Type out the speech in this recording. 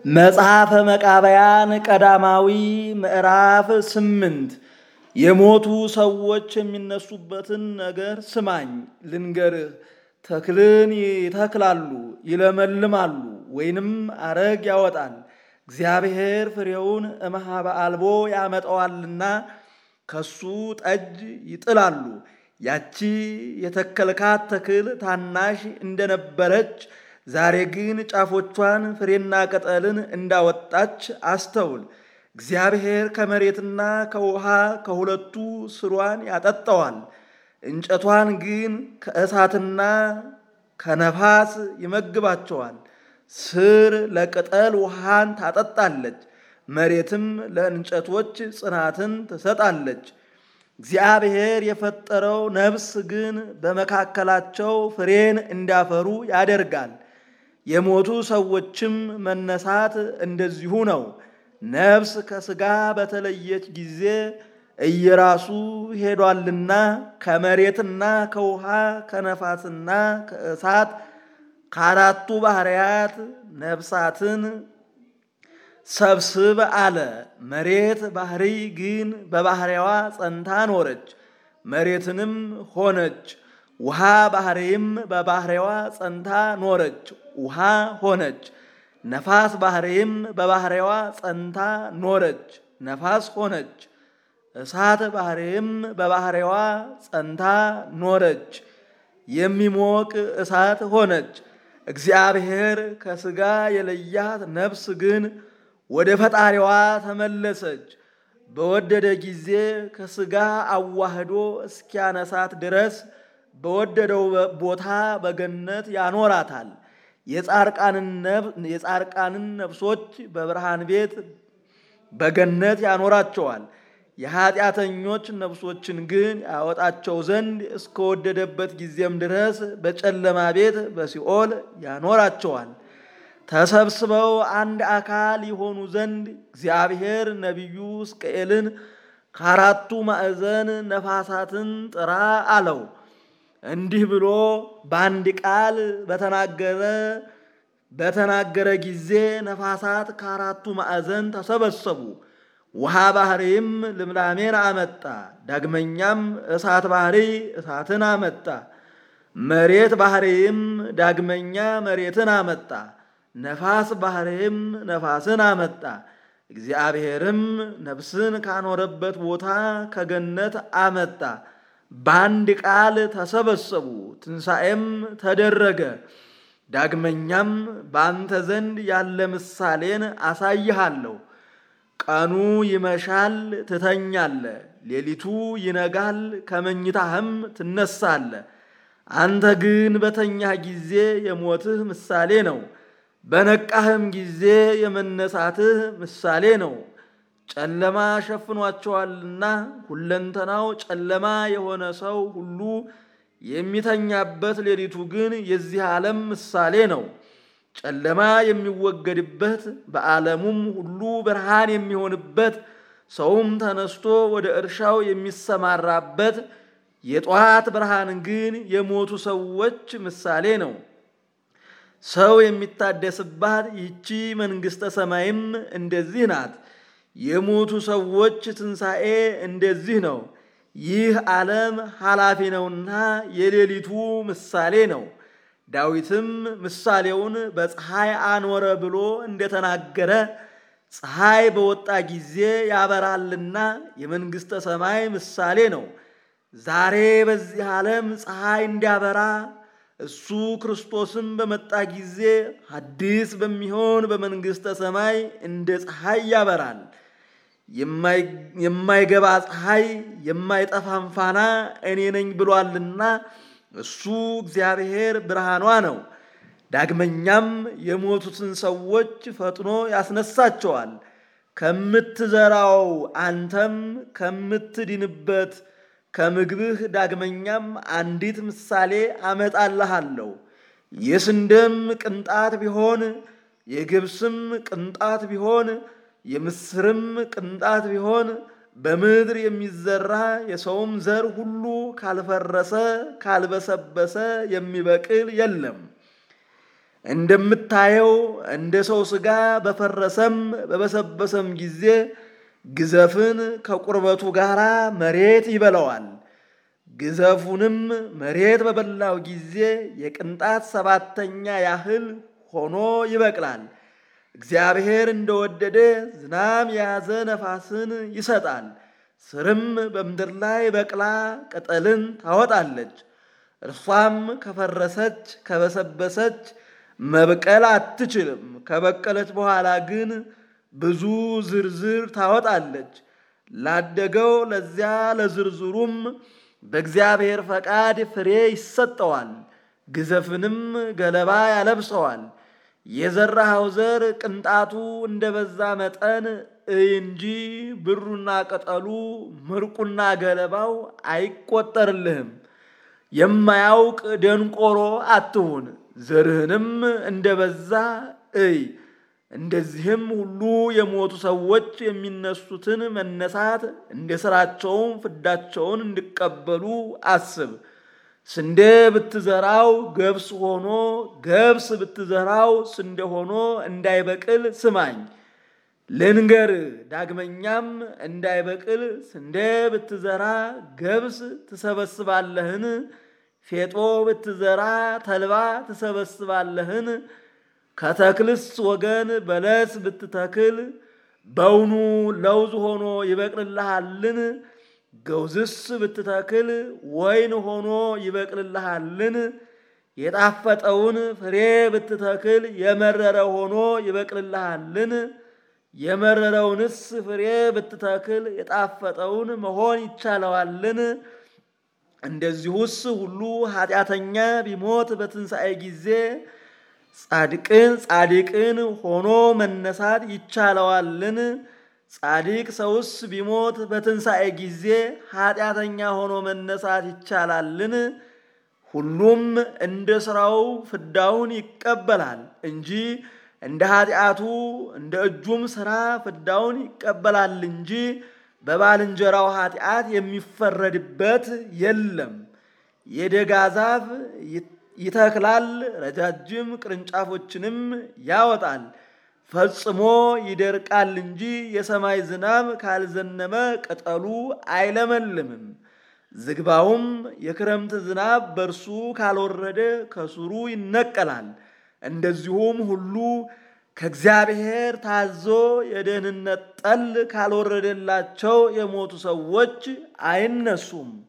መጽሐፈ መቃብያን ቀዳማዊ ምዕራፍ ስምንት የሞቱ ሰዎች የሚነሱበትን ነገር ስማኝ ልንገርህ። ተክልን ይተክላሉ፣ ይለመልማሉ፣ ወይንም አረግ ያወጣል። እግዚአብሔር ፍሬውን እምኀበ አልቦ ያመጣዋልና ከሱ ጠጅ ይጥላሉ። ያቺ የተከልካት ተክል ታናሽ እንደነበረች ዛሬ ግን ጫፎቿን ፍሬና ቅጠልን እንዳወጣች አስተውል። እግዚአብሔር ከመሬትና ከውሃ ከሁለቱ ስሯን ያጠጣዋል። እንጨቷን ግን ከእሳትና ከነፋስ ይመግባቸዋል። ስር ለቅጠል ውሃን ታጠጣለች፣ መሬትም ለእንጨቶች ጽናትን ትሰጣለች። እግዚአብሔር የፈጠረው ነፍስ ግን በመካከላቸው ፍሬን እንዲያፈሩ ያደርጋል። የሞቱ ሰዎችም መነሳት እንደዚሁ ነው። ነፍስ ከሥጋ በተለየች ጊዜ እየራሱ ሄዷልና ከመሬትና ከውሃ ከነፋስና ከእሳት ከአራቱ ባሕርያት ነፍሳትን ሰብስብ አለ። መሬት ባሕሪ ግን በባሕሪዋ ጸንታ ኖረች፣ መሬትንም ሆነች። ውሃ ባሕሪም በባሕሪዋ ጸንታ ኖረች፣ ውሃ ሆነች። ነፋስ ባሕሪም በባሕሪዋ ጸንታ ኖረች፣ ነፋስ ሆነች። እሳት ባሕሪም በባሕሪዋ ጸንታ ኖረች፣ የሚሞቅ እሳት ሆነች። እግዚአብሔር ከሥጋ የለያት ነፍስ ግን ወደ ፈጣሪዋ ተመለሰች። በወደደ ጊዜ ከሥጋ አዋህዶ እስኪያነሳት ድረስ በወደደው ቦታ በገነት ያኖራታል። የጻርቃንን ነፍሶች በብርሃን ቤት በገነት ያኖራቸዋል። የኀጢአተኞች ነፍሶችን ግን ያወጣቸው ዘንድ እስከወደደበት ጊዜም ድረስ በጨለማ ቤት በሲኦል ያኖራቸዋል። ተሰብስበው አንድ አካል የሆኑ ዘንድ እግዚአብሔር ነቢዩ ሕዝቅኤልን ከአራቱ ማዕዘን ነፋሳትን ጥራ አለው። እንዲህ ብሎ በአንድ ቃል በተናገረ በተናገረ ጊዜ ነፋሳት ከአራቱ ማዕዘን ተሰበሰቡ። ውሃ ባሕሪም ልምላሜን አመጣ። ዳግመኛም እሳት ባሕሪ እሳትን አመጣ። መሬት ባሕሪም ዳግመኛ መሬትን አመጣ። ነፋስ ባሕሪም ነፋስን አመጣ። እግዚአብሔርም ነፍስን ካኖረበት ቦታ ከገነት አመጣ። በአንድ ቃል ተሰበሰቡ፣ ትንሣኤም ተደረገ። ዳግመኛም በአንተ ዘንድ ያለ ምሳሌን አሳይሃለሁ። ቀኑ ይመሻል፣ ትተኛለ፣ ሌሊቱ ይነጋል፣ ከመኝታህም ትነሳለ። አንተ ግን በተኛህ ጊዜ የሞትህ ምሳሌ ነው፣ በነቃህም ጊዜ የመነሳትህ ምሳሌ ነው። ጨለማ ሸፍኗቸዋልና ሁለንተናው ጨለማ የሆነ ሰው ሁሉ የሚተኛበት ሌሊቱ ግን የዚህ ዓለም ምሳሌ ነው። ጨለማ የሚወገድበት በዓለሙም ሁሉ ብርሃን የሚሆንበት ሰውም ተነስቶ ወደ እርሻው የሚሰማራበት የጠዋት ብርሃን ግን የሞቱ ሰዎች ምሳሌ ነው። ሰው የሚታደስባት ይቺ መንግሥተ ሰማይም እንደዚህ ናት። የሞቱ ሰዎች ትንሣኤ እንደዚህ ነው። ይህ ዓለም ኃላፊ ነውና የሌሊቱ ምሳሌ ነው። ዳዊትም ምሳሌውን በፀሐይ አኖረ ብሎ እንደተናገረ ፀሐይ በወጣ ጊዜ ያበራልና የመንግሥተ ሰማይ ምሳሌ ነው። ዛሬ በዚህ ዓለም ፀሐይ እንዲያበራ እሱ ክርስቶስም በመጣ ጊዜ አዲስ በሚሆን በመንግሥተ ሰማይ እንደ ፀሐይ ያበራል። የማይገባ ፀሐይ የማይጠፋም ፋና እኔ ነኝ ብሏልና እሱ እግዚአብሔር ብርሃኗ ነው። ዳግመኛም የሞቱትን ሰዎች ፈጥኖ ያስነሳቸዋል። ከምትዘራው አንተም ከምትድንበት ከምግብህ ዳግመኛም አንዲት ምሳሌ አመጣልሃለሁ። የስንዴም ቅንጣት ቢሆን የገብስም ቅንጣት ቢሆን የምስርም ቅንጣት ቢሆን በምድር የሚዘራ የሰውም ዘር ሁሉ ካልፈረሰ ካልበሰበሰ የሚበቅል የለም። እንደምታየው እንደ ሰው ሥጋ በፈረሰም በበሰበሰም ጊዜ ግዘፍን ከቁርበቱ ጋር መሬት ይበላዋል። ግዘፉንም መሬት በበላው ጊዜ የቅንጣት ሰባተኛ ያህል ሆኖ ይበቅላል። እግዚአብሔር እንደወደደ ዝናም የያዘ ነፋስን ይሰጣል። ስርም በምድር ላይ በቅላ ቅጠልን ታወጣለች። እርሷም ከፈረሰች ከበሰበሰች መብቀል አትችልም። ከበቀለች በኋላ ግን ብዙ ዝርዝር ታወጣለች። ላደገው ለዚያ ለዝርዝሩም በእግዚአብሔር ፈቃድ ፍሬ ይሰጠዋል። ግዘፍንም ገለባ ያለብሰዋል። የዘራኸው ዘር ቅንጣቱ እንደ በዛ መጠን እይ እንጂ ብሩና ቅጠሉ ምርቁና ገለባው አይቆጠርልህም። የማያውቅ ደንቆሮ አትሁን። ዘርህንም እንደ በዛ እይ። እንደዚህም ሁሉ የሞቱ ሰዎች የሚነሱትን መነሳት እንደ ሥራቸውም ፍዳቸውን እንዲቀበሉ አስብ። ስንዴ ብትዘራው ገብስ ሆኖ ገብስ ብትዘራው ስንዴ ሆኖ እንዳይበቅል ስማኝ ልንገር። ዳግመኛም እንዳይበቅል ስንዴ ብትዘራ ገብስ ትሰበስባለህን? ፌጦ ብትዘራ ተልባ ትሰበስባለህን? ከተክልስ ወገን በለስ ብትተክል በውኑ ለውዝ ሆኖ ይበቅልልሃልን? ገውዝስ ብትተክል ወይን ሆኖ ይበቅልልሃልን? የጣፈጠውን ፍሬ ብትተክል የመረረ ሆኖ ይበቅልልሃልን? የመረረውንስ ፍሬ ብትተክል የጣፈጠውን መሆን ይቻለዋልን? እንደዚሁስ ሁሉ ኃጢአተኛ ቢሞት በትንሣኤ ጊዜ ጻድቅን ጻድቅን ሆኖ መነሳት ይቻለዋልን? ጻድቅ ሰውስ ቢሞት በትንሣኤ ጊዜ ኃጢአተኛ ሆኖ መነሳት ይቻላልን? ሁሉም እንደ ሥራው ፍዳውን ይቀበላል እንጂ እንደ ኃጢአቱ እንደ እጁም ሥራ ፍዳውን ይቀበላል እንጂ በባልንጀራው ኃጢአት የሚፈረድበት የለም። የደጋ ዛፍ ይተክላል፣ ረጃጅም ቅርንጫፎችንም ያወጣል፣ ፈጽሞ ይደርቃል እንጂ የሰማይ ዝናብ ካልዘነበ ቅጠሉ አይለመልምም። ዝግባውም የክረምት ዝናብ በእርሱ ካልወረደ ከስሩ ይነቀላል። እንደዚሁም ሁሉ ከእግዚአብሔር ታዞ የደህንነት ጠል ካልወረደላቸው የሞቱ ሰዎች አይነሱም።